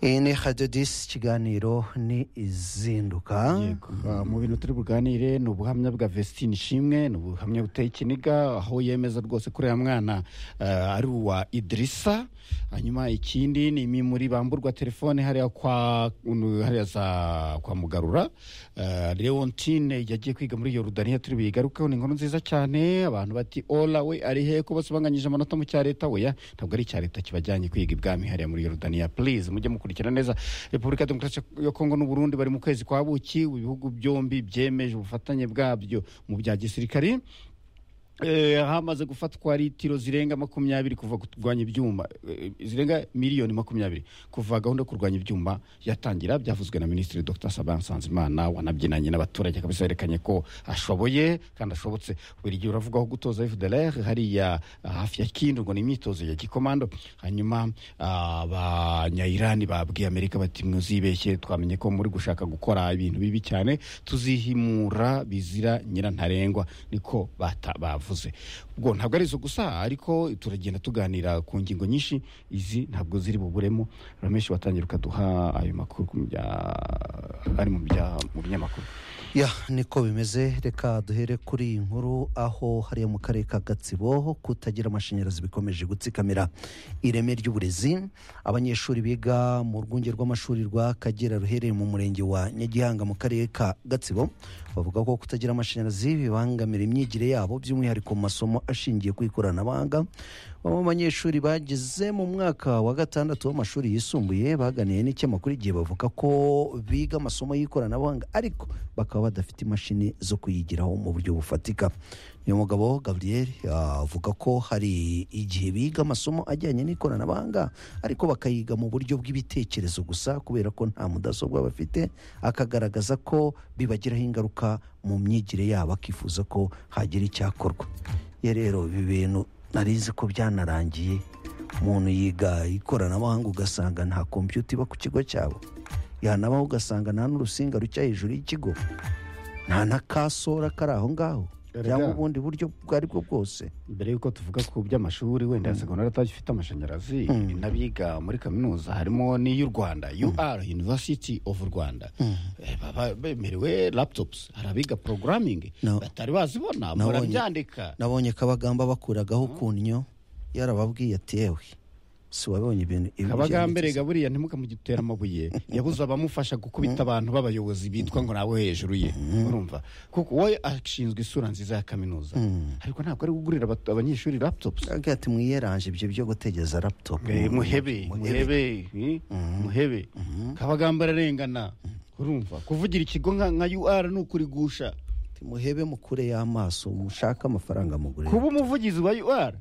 iyi ni hadidisi ikiganiro ni izinduka Yego. Ah, mu bintu turi buganire ni ubuhamya bwa vestine ishimwe ni ubuhamya buteye ikiniga aho yemeza rwose ko uriya mwana ah, ari uwa idirisa hanyuma ikindi ni imimuri bamburwa telefone hariya kwa unu- hariya za kwa mugarura Ah, leontine yagiye kwiga muri yorudaniya turi buyigarukeho ni inkuru nziza cyane abantu bati ola we ari he ko basibanganyije amanota mu cya leta we ya ntabwo ari icya leta kibajyanye kwiga ibwami hariya muri yorudaniya please mujye mukurikira neza repubulika ya demokarasi ya kongo n'uburundi bari mu kwezi kwa buki ibihugu byombi byemeje ubufatanye bwabyo mu bya gisirikari Eh, hamaze gufatwa litiro zirenga makumyabiri kuva kurwanya ibyuma eh, zirenga miliyoni makumyabiri kuva gahunda yo kurwanya ibyuma yatangira byavuzwe na minisitiri dr saban nsanzimana wanabyinanye n'abaturage kabisa yerekanye ko ashoboye kandi ashobotse buri gihe uravugaho gutoza fdlr hariya ah, hafi ya kindu ngo ni imyitozo ya gikomando hanyuma ah, abanyayirani babwiye amerika bati mwuzibeshye twamenye ko muri gushaka gukora ibintu bibi cyane tuzihimura bizira nyirantarengwa niko bata- bavuze ubwo ntabwo ari izo gusa ariko turagenda tuganira ku ngingo nyinshi izi ntabwo ziri buburemo rameshi watangira ukaduha ayo makuru ku bya- ari mu bya- mu binyamakuru ya niko bimeze reka duhere kuri iyi nkuru aho hariya mu karere ka gatsibo kutagira amashanyarazi bikomeje gutsikamira ireme ry'uburezi abanyeshuri biga mu rwunge rw'amashuri rwa kagera ruherereye mu murenge wa nyagihanga mu karere ka gatsibo bavuga ko kutagira amashanyarazi bibangamira imyigire yabo by'umwihariko mu masomo ashingiye ku ikoranabuhanga bamwe mu banyeshuri bageze mu mwaka wa gatandatu w'amashuri yisumbuye baganiye n'ikinyamakuru igihe bavuga ko biga amasomo y'ikoranabuhanga ariko bakaba badafite imashini zo kuyigiraho mu buryo bufatika niyo mugabo gabriel ah, avuga ko hari igihe biga amasomo ajyanye n'ikoranabuhanga ariko bakayiga mu buryo bw'ibitekerezo gusa kubera ko nta mudasobwa bafite akagaragaza ko bibagiraho ingaruka mu myigire yabo akifuza ko hagira icyakorwa ye rero ibi bintu narizi ko byanarangiye umuntu yiga ikoranabuhanga ugasanga nta kompiyuta iba ku kigo cyabo yanabaho ugasanga nta n'urusinga rucya hejuru y'ikigo nta na kasora kari aho ngaho Erega. cyangwa ubundi buryo ubwo ari bwo bwose mbere y'uko tuvuga ku by'amashuri wenda ya segondari atagifite amashanyarazi n'abiga muri kaminuza harimo n'iy'u rwanda ur university of rwanda Eh, baba bemerewe laptops hari abiga programming No. batari bazibona Nabonye- murabyandika nabonye kabagamba bakuragaho ukunnyo yarababwiye ati yewe si wabonye ibintu ibintu kabagambere byanditse." gaburiya ntimukamugitera amabuye yabuze abamufasha gukubita abantu b'abayobozi bitwa ngo nawe hejuru ye urumva kuko wowe ashinzwe isura nziza ya kaminuza ariko ntabwo ari kugurira abat- abanyeshuri laptops Agira ati mwiyeranje ibyo byo gutegeza laptop Eh, muhebe muhebe eh, muhebe kabagamba ararengana urumva kuvugira ikigo nka nka ur ni ukurigusha Ati, muhebe mukure y'amaso mushake amafaranga mugure kuba umuvugizi wa ur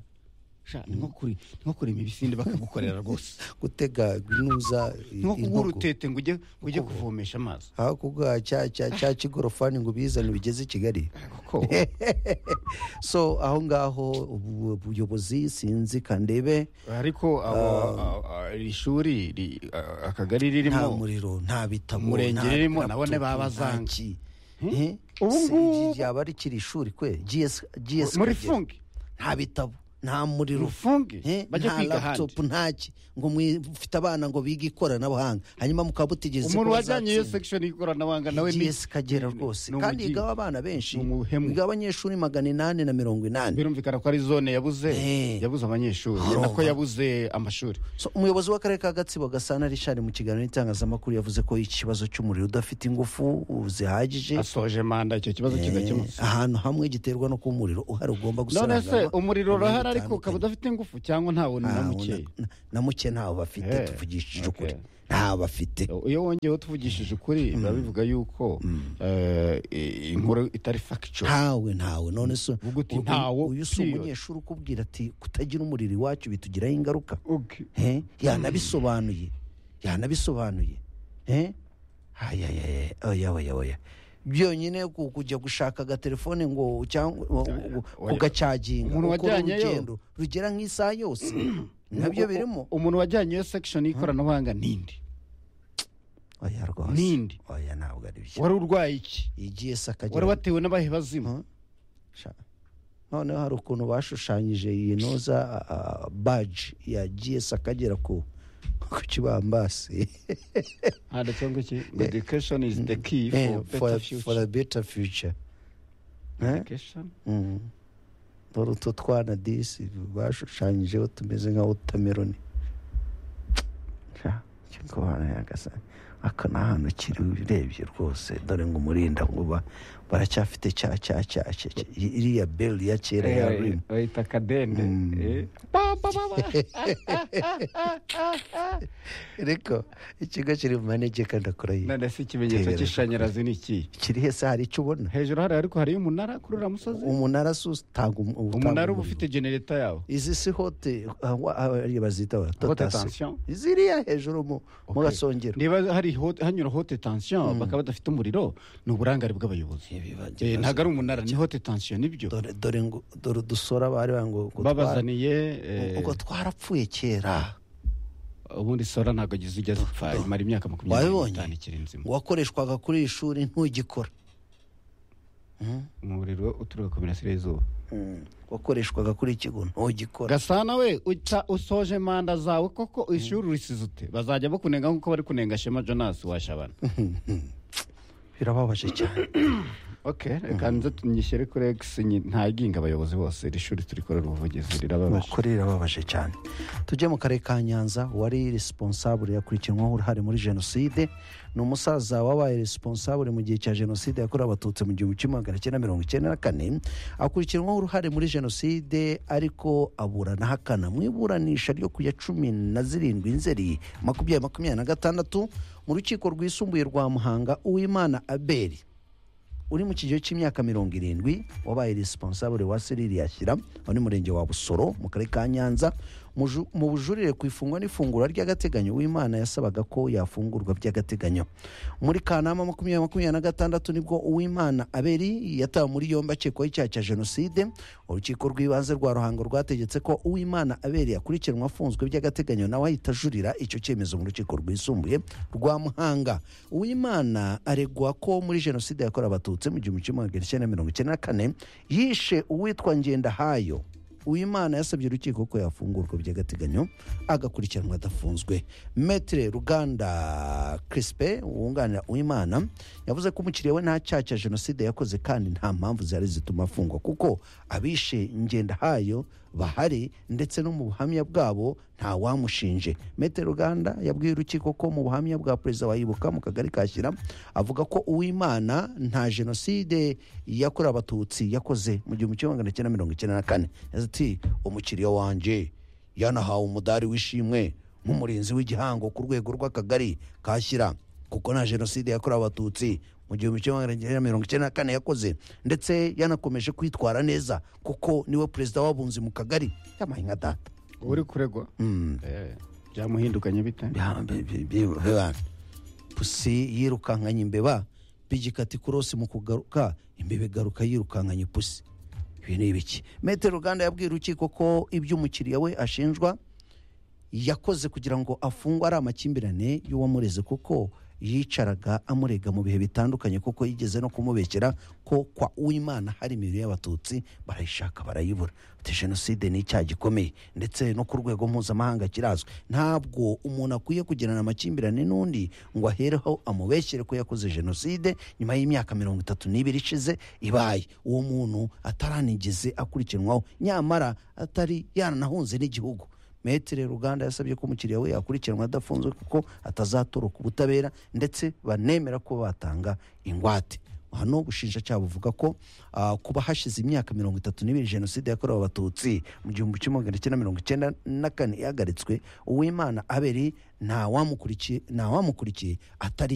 sha ni nko kuri ni nko kurema ibisinde bakagukorera rwose gutega inuza ni nko kugura intugu. utete ngo ujye ngo ujye kuvomesha amazi aho kuguha cya cya cya kigorofani ngo ubizane bigeze i kigali kuko so aho ngaho ubu- ubuyobozi sinzi kandebe ariko abo- a- a- iri shuri ri- a- akagari nta ririmo muriro nta bitabo Umurenge nta ririmo, laptop, nabone baba nta bazanga. ki. Eh? Ubu Se- ngubu- ryaba rikiri ishuri kwe GS GS muri Kagera. fungi nta bitabo nta muriro rufungi Eh, bajye nta kwiga ahandi laptop ntaki ngo mufite abana ngo bige ikoranabuhanga hanyuma mukaba butigeze umuntu ko wajyanye iyo bazatsinda. section y'ikoranabuhanga nawe ni GS Kagera ni- rwose ni kandi umugi. igaho abana benshi Ni umuhemu. igaho abanyeshuri magana inani na mirongo inani birumvikana ko ari zone yabuze Eh. yabuze abanyeshuri Urumva. nako yabuze amashuri So, umuyobozi w'akarere ka gatsibo gasana richard mu kiganiro n'itangazamakuru yavuze ko ikibazo cy'umuriro udafite ingufu zihagije asoje manda icyo kibazo eh, kidakemutse ahantu hamwe giterwa no kuba umuriro uhari ugomba none se gusaranganywa umuriro mu bihe urahari ariko bitandukanye. ukaba udafite ingufu cyangwa ntawo ni na Ntawo mukeya na- na muke ntawo bafite Eh, tuvugishije okay. ukuri ntawo bafite iyo wongeyeho tuvugishije ukuri biba bivuga yuko eh, i- inkuru itari factual ntawe ntawe none se Uvuga uti uyu- ntawo, uyu si period. umunyeshuri ukubwira ati kutagira umuriro iwacu bitugiraho ingaruka Okay. Eh, yanabisobanuye yanabisobanuye Eh? Aya, aya, aya, oya oya oya byonyine ku- kujya gushaka agatelefone ngo cyangwa ngo- oya. kugacaginga Umuntu ukora wajyanyeyo. urugendo rugera nk'isaha yose nabyo birimo umuntu wajyanye iyo section y'ikoranabuhanga nindi oya rwose Nindi. oya ntabwo ari byo wari urwaye iki igiye wari sakagera watewe n'abahe bazima Sha- noneho hari ukuntu bashushanyije iyi noza baji ya gs akagera ku ku kibambasi hano cyangwa iki ngo education is the key Eh, for better for future a better future Eh? education Mm. dore utu twana disi bashushanyijeho tumeze nka wotameroni aka ni ahantu kiri urebye rwose dore ngo umurinda nkuba baracyafite cya cya cya cya cya- iriya beli ya kera ya Eh, rimu bayita kadende Mm. Eh, ba, ba, ba, ba. ariko ikigo kiri mu manegeka ndakora yiwe none se ikimenyetso Tegereza. cy'ishanyarazi ni iki kiri hese hari icyo ubona hejuru hari ariko hariyo umunara kurura musozi umunara si utanga umu- utanga umunara uba umuriro. ufite genereta yawo izi si hote ah, wa- ah, ariyo bazita wa- Hote totasi. tension. ziriya hejuru mu mu gasongero niba hari hote- hanyura hote tension bakaba badafite umuriro ni uburangare bw'abayobozi Eh, ntabwo ari umunara ni hote tension nibyo dore dore ngo dore udusora bari bari ngo ngo twa- babazaniye eh, ngo twarapfuye kera ubundi sora ntabwo agize ujya zipfa imara imyaka makumyabiri wabibonye n'itanu ikiri nzima wakoreshwaga kuri iri shuri ntugikora umuriro uturuka ku mirasire y'izuba Mm. wakoreshwaga kuri ikigo ntugikora gasana we uca usoje manda zawe koko ishuri urisize ute bazajya bakunenga nk'uko bari kunenga shema jonas washabana birababaje cyane okay reka nze tunyishyire kuri x nyi- ntaginga abayobozi bose iri shuri turikorera ubuvugizi rirababaje nukuri rirababaje cyane tujye mu karere ka nyanza wari responsable yakurikiranyweho uruhare muri jenoside ni umusaza wabaye responsable mu gihe cya jenoside yakorewe abatutsi mu gihumbi kimwe magana cyenda mirongo icyenda na kane akurikiranweho uruhare muri jenoside ariko aburana ahakana mu iburanisha ryo ku ya cumi na zirindwi nzeri makumyabiri makumyabiri na gatandatu mu rukiko rwisumbuye rwa muhanga uwimana abeli uri mu kigero cy'imyaka mirongo irindwi wabaye responsable wa seriri yashyira muri murenge wa busoro mu karere ka nyanza Mu ju- mu bujurire ku ifungwa n'ifungura ry'agateganyo uwimana yasabaga ko yafungurwa by'agateganyo muri kanama makumyabiri makumyabiri na gatandatu nibwo uwimana aberi yatawe muri yombi akekwaho icyaha cya jenoside urukiko rw'ibanze rwa ruhango rwategetse ko uwimana aberi yakurikiranwa afunzwe by'agateganyo nawe ahita ajurira icyo cyemezo mu rukiko rwisumbuye rwa muhanga uwimana aregwa ko muri jenoside yakorewe abatutsi mu gihumbi kimwe magana cyenda mirongo icyenda na kane yishe uwitwa ngendahayo uwimana yasabye urukiko ko yafungurwa by'agateganyo agakurikiranwa adafunzwe metere ruganda kirisipe wunganira uwimana yavuze ko umukiriya we nta cyaha cya jenoside yakoze kandi nta mpamvu zari zituma afungwa kuko abishe ngendahayo bahari ndetse no mu buhamya bwabo nta wamushinje metere ruganda yabwiye urukiko ko mu buhamya bwa perezida wa ibuka mu kagari ka shyira avuga ko uwimana nta jenoside yakorewe abatutsi yakoze mu gihumbi kimwe magana cyenda mirongo icyenda na kane yagize ati umukiriya wanjye yanahawe umudari w'ishimwe nk'umurinzi w'igihango ku rwego rw'akagari kashyira kuko nta jenoside yakorewe abatutsi mu gihumbi kimwe magana cyenda mirongo icyenda na kane yakoze ndetse yanakomeje kwitwara neza kuko niwe perezida w'abunzi mu kagari yamuhaye nka data uri kuregwa Eh, byamuhindukanye bite Biha- bi- bi- bi- bibana. pusi yirukankanye imbeba bigikata ikorosi mu kugaruka imbeba igaruka yirukankanye pusi ibi ni ibiki metero ruganda yabwiye urukiko ko ibyo umukiriya we ashinjwa yakoze kugira ngo afungwe ari amakimbirane y'uwamureze kuko yicaraga amurega mu bihe bitandukanye kuko yigeze no kumubekera ko kwa uwimana hari imibiri y'abatutsi barayishaka barayibura ati jenoside ni icyaha gikomeye ndetse no ku rwego mpuzamahanga kirazwi ntabwo umuntu akwiye kugirana amakimbirane n'undi ngo ahereho amubeshyere ko yakoze jenoside nyuma y'imyaka mirongo itatu n'ibiri ishize ibaye uwo muntu ataranigeze akurikiranwaho nyamara atari yaranahunze n'igihugu metere ruganda yasabye ko umukiriya we yakurikiranwa adafunzwe kuko atazatoroka ubutabera ndetse banemera ko batanga ingwate hano ubushinjacyaha buvuga ko ah, kuba hashize imyaka mirongo itatu n'ibiri jenoside yakorewe abatutsi mu gihumbi kimwe magana cyenda mirongo icyenda na kane ihagaritswe uwimana aberi nta wamukurikiye nta wamukurikiye atari